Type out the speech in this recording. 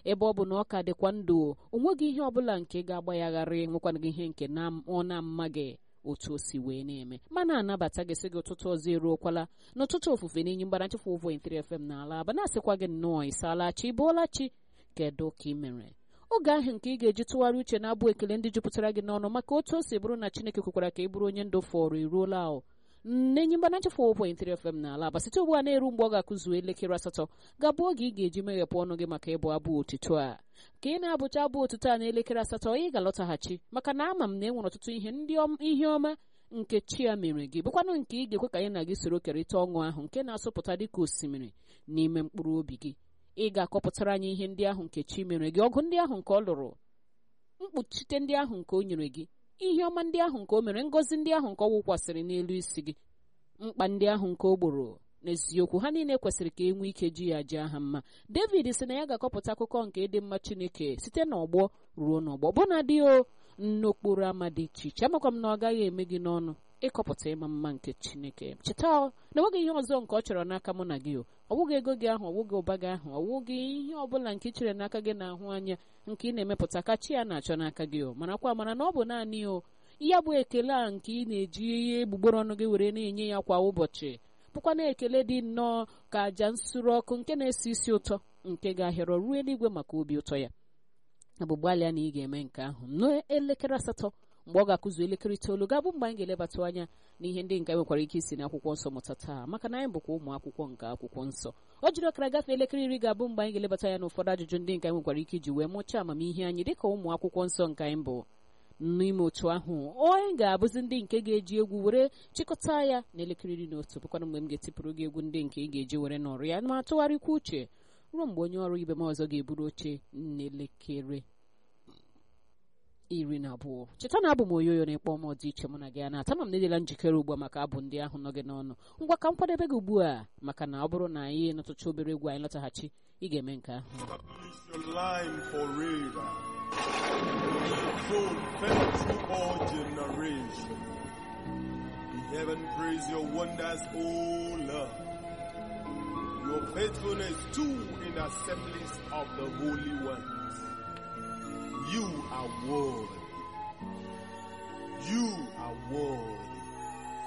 ebe ọ bụ na ọ ka dịkwa ndụ onweghị ihe ọbụla nke ga-agbagharị nwekwana gị ihe nke ọ na-ama gị otu o si wee na-eme mana anabata gị sị gị ụtụtụ ọzọ eruokwala n'ụtụtụ ofufe n'enyi mgbanachefu ụvọ 3 FM n'ala aba na-asịkwa gị nnọọ ịsaala chi bụọla chi kedu ka ị mere oge ahụ nke ị ga-eji tụgharị uche na-abụ ekele ndị jupụtara gị n'ọnụ maka otu o si bụrụ na Chineke kwekwara ka ị bụrụ onye ndụ fọrọ eruola ahụ nnenyi mgbanachefu ụvọ 3 FM n'ala aba site ugbu a na-eru mgbe ọ ga-akụzuo elekere asatọ ga-abụ oge ị ga-eji meghepụ ọnụ gị maka ịbụ abụ otuto a ka ị na-abụcha abụ otuto a n'elekere asatọ ị ga-alọtaghachi maka na ama m na e nwere ọtụtụ ihe ndị ihe ọma nke chi ya mere gị bụkwanụ nke ị ga-ekwe ka anyị na gị soro kerịta ọṅụ ahụ nke na-asụpụta dịka osimiri n'ime mkpụrụ obi gị ị ga-akọpụtara anyị ihe ndị ahụ nke chi mere gị ọgụ ndị ahụ nke ọ lụrụ mkpuchite ndị ahụ nke o nyere gị ihe ọma ndị ahụ nke o mere ngọzi ndị ahụ nke ọ wụkwasịrị n'elu isi gị mkpa ndị ahụ nke o gboro n'eziokwu ha niile kwesịrị ka e nwee ike ji ya jee ha mma david sị na ya ga-akọpụta akụkọ nke ịdị mma chineke site n'ọgbọ ruo n'ọgbọ bụ na dị o n'okporo ama dị iche iche amakwa m na ọ gaghị eme gị n'ọnụ ịkọpụta ịma mma nke chineke cheta na enweghị ihe ọzọ nke ọ chọrọ n'aka mụ na gị o ọ bụghị ego gị ahụ ọ bụghị ụba gị ahụ ọ bụghị ihe ọbụla nke ị chere n'aka gị na-ahụ anya nke ị na-emepụta ka chi ya na-achọ n'aka gị o marakwa mara na ọ bụ naanị o ya bụ ekele a nke ị na-eji ihe egbugbere ọnụ gị were na-enye ya kwa ụbọchị bụkwa na ekele dị nnọọ ka àjà nsure ọkụ nke na-esi isi ụtọ nke ga-ahịrọ ruo eluigwe maka obi ụtọ ya agbụgbalịa na ị ga-eme nke ahụ n'elekere asatọ mgbe ọ ga-akụzu elekere itoolu ga-abụ mgbe anyị ga-elebatụ anya n'ihe ndị nke nwekwara ike isi n'akwụkwọ nsọ mụta taa maka na anyị bụkwa ụmụ akwụkwọ nke akwụkwọ nsọ o jiri ọkara gafee elekere iri ga-abụ mgbe anyị ga-elebata anya n'ụfọdụ ajụjụ ndị nke anyị nwekwara ike iji wee mụchaa amamihe anyị dịka ụmụ akwụkwọ nsọ nke anyị bụ n'ime otu ahụ onye ga-abụzi ndị nke ga-eji egwu were chịkọta ya n'elekere iri na otu bụkwana mgbe m ga-etipụrụ gị egwu ndị nke ị ga-eji were nọrọ ya ma tụgharịkwa uche ruo mgbe onye ọrụ ibe m ọzọ ga-eburu oche n'elekere iri na abụọ cheta na abụ m oyoyo na-ekpọ m dị iche mụ na gị a na-ata ma m na-edela njikere ugbu a maka abụ ndị ahụ nọ gị n'ọnụ ngwa ka m kwadebe gị ugbu a maka na ọ bụrụ na anyị nụtụcha obere egwu anyị lọtaghachi ị ga-eme nke ahụ Heaven praise your wonders, O Lord. Your faithfulness too in assemblies of the holy ones. You are worthy. You are worthy.